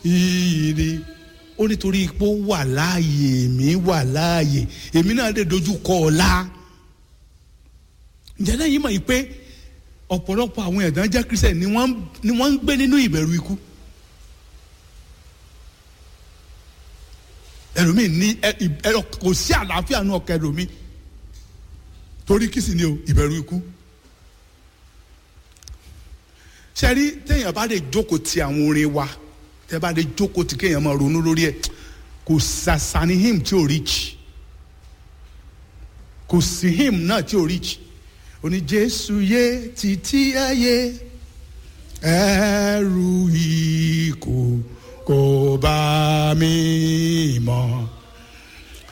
ìrì ó nítorí ipò wà láàyè èmi wà láàyè èmi náà lè dojú kọ ọ̀la ǹjẹ́ lẹ́yìn mọ̀ yìí pé ọ̀pọ̀lọpọ̀ àwọn ẹ̀dá jẹ́ kírísẹ̀ ni wọ́n ni wọ́n ń gbé nínú ìbẹ̀rù ikú ẹlòmíì ní ẹ kò sí àlàáfíà nù ọkọ ẹlòmíì torí kí sì ni o ìbẹ̀rù ikú sẹ́rí téèyàn bá lè jókòó ti àwọn orin wa tẹ́ bá lè jókòó ti kéèyàn máa ronú lórí ẹ̀ kò sàṣàní hymn tí ò reach kò sí hymn náà tí ò reach oní jésù yé títí ayé ẹrù ikú kò bá mi mọ́